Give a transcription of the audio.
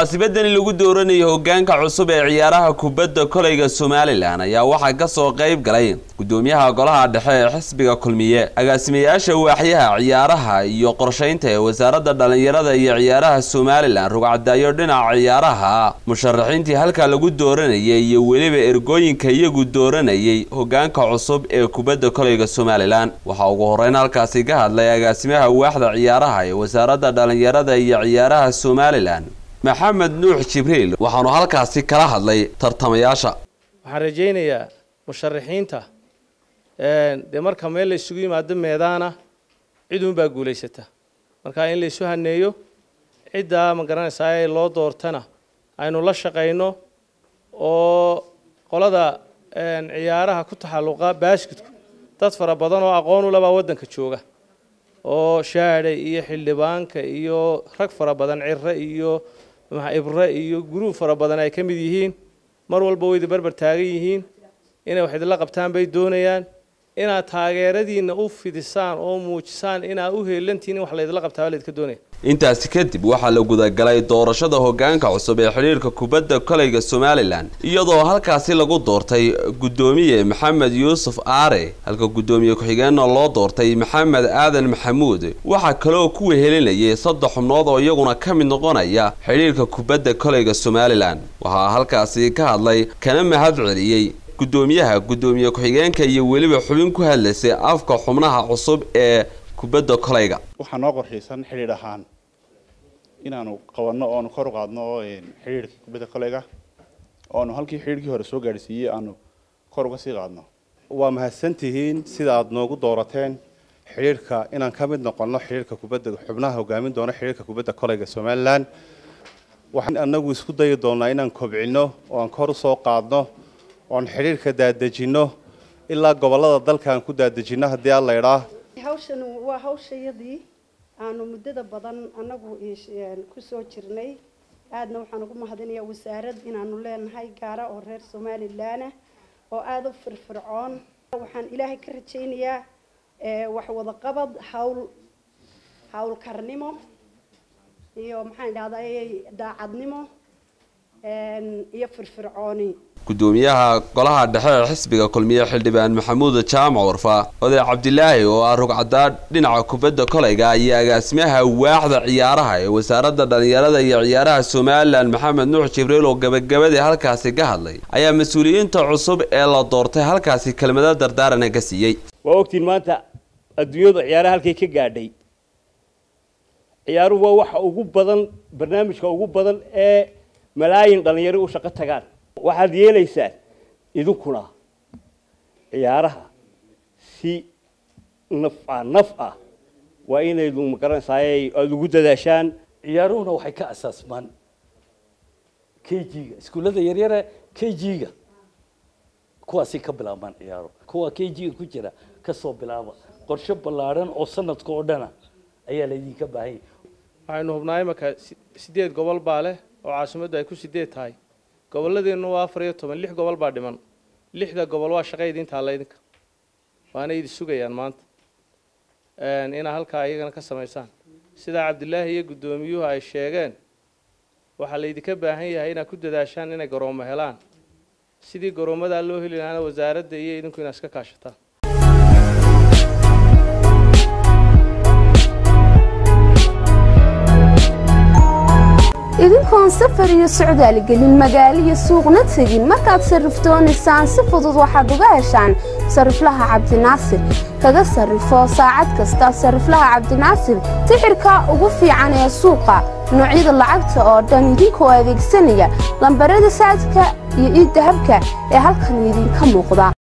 munaasabadani lagu dooranayo hogaanka cusub ee ciyaaraha kubadda kolayga somalilan ayaa waxaa kasoo qayb galay gudoomiyaha golaha dhexe ee xisbiga kulmiye agaasimayaasha waaxyaha ciyaaraha iyo qorsheynta ee wasaaradda dhallinyarada iyo ciyaaraha somalilan rugcadaayo dhinaca ciyaaraha musharaxiintii halkaa lagu dooranayay iyo weliba ergooyinka iyagu dooranayay hogaanka cusub ee kubadda kolayga somalilan waxaa ugu horeyn halkaasi ka hadlay agaasimaha waaxda ciyaaraha ee wasaaradda dhallinyarada iyo ciyaaraha somalilan maxamed nuux jibriil waxaanu halkaasi kala hadlay tartamayaasha waxaan rajaynayaa musharaxiinta dee marka meel la isugu yimaado meedaana cid uunbaa guulaysata marka in la isu haneeyo ciddaa ma garanaysaa ee loo doortana aynu la shaqayno oo qolada ciyaaraha ku taxalluqa baashkidku dad fara badan oo aqoon u labaa waddanka jooga oo shaadhay iyo xildhibaanka iyo rag fara badan cire iyo ibre iyo guruub fara badan ay ka mid yihiin mar walba wayda berber taagan yihiin inay wax idinla qabtaan bay doonayaan inaad taageeradiina u fidisaan oo muujisaan inaad u heelantihin in wax laydinla qabtaa laydinka doonaya intaasi kadib waxaa la gudagalay doorashada hogaanka cusub ee xidhiirka kubadda kolayga somalilan iyadoo halkaasi lagu doortay guddoomiye maxamed yuusuf aare halka guddoomiye ku-xigeenna loo doortay maxamed aadan maxamuud waxaa kaleoo ku wehelinayay saddex xubnood oo iyaguna ka mid noqonaya xidhiirka kubadda kolayga somalilan waxaa halkaasi ka hadlay kana mahad celiyey guddoomiyaha guddoomiye ku-xigeenka iyo weliba xubin ku hadlaysay afka xubnaha cusub ee kubadda kolayga waxaa noo qorshaysan xidhiidh ahaan inaanu qabanno oonu kor u qaadno oo xidhiidhka kubadda kolayga oonu halkii xidhiidhkii hore soo gaadhsiiyey aanu kor uga sii qaadno waa mahadsantihiin sida aada noogu doorateen xidhiidhka inaan ka mid noqonno xidhiidhka kubadda xubnaha hogaamin doono xidhiidhka kubadda kolayga somalilan waxaan anagu isku dayi doonaa inaan kobcino oo aan kor usoo qaadno oon xidhiidhka daadejinno ilaa gobollada dalka aan ku daadejinno haddii aan la idhaa hawshan waa hawshayadii aanu muddada badan annagu kusoo jirnay aadna waxaan ugu mahadinayaa wasaarad inaanu leenahay gaara oo reer somalilanah oo aada u firfircoon waxaan ilaahay ka rajaynayaa wax wadaqabad hawl hawlkarnimo iyo maxaan idhahdaa daacadnimo iyo firfircooni gudoomiyaha golaha dhexe ee xisbiga kulmiye xildhibaan maxamuud jaamac warfa oday cabdilaahi oo ah rugcadaa dhinaca kubadda kolayga iyo agaasimaha waaxda ciyaaraha ee wasaaradda dhallinyarada iyo ciyaaraha somalilan maxamed nuux jibriil oo gabagabadii halkaasi ka hadlay ayaa mas-uuliyiinta cusub ee la doortay halkaasi kelmado dardaarana ka siiyey waa ogtiin maanta adduunyadu ciyaaraha halkay ka gaadhay ciyaaruhu waa waxa ugu badan barnaamijka ugu badan ee malaayin dhallinyaro u shaqo tagaan waxaad yeelaysaan idinkuna ciyaaraha si naf ah naf ah waa inaydu magaranaysaay aada ugu dadaashaan ciyaaruhuna waxay ka asaasmaan k g-ga iskuullada yaryare k g-ga kuwaasay ka bilaabmaan ciyaaro kuwa k g-ga ku jira kasoo bilaaba qorshe ballaadhan oo sanadka oo dhana ayaa laydinka baahanya waxaynu hubnaa imaka sideed gobol baa leh oo caasimaddu ay ku sideed tahay gobolladeennu waa afar iyo toban lix gobol baa dhiman lixda gobol waa shaqa idinta alla idinka waana idi sugayaan maanta inaa halkaa iyagana ka samaysaan sidaa cabdilaahi iyo guddoomiyuhu ay sheegeen waxaa laydinka baahan yahay inaad ku dadaashaan inay garoomo helaan sidii garoomadaa loo heli lahaana wasaaradda iyo idinku inaad iska kaashataan idinkoon safar iyo socdaal gelin magaalo iyo suuqna tegin markaad sarrifdoonaysaan si fudud waxaad uga heshaan sarriflaha cabdinaasir kaga sarrifo saacad kasta sarriflaha cabdinaasir tixirka ugu fiican ee suuqa noocyada lacagta oo dhan idinkoo adeegsanaya lambarada saadka iyo iiddahabka ee halkan idinka muuqda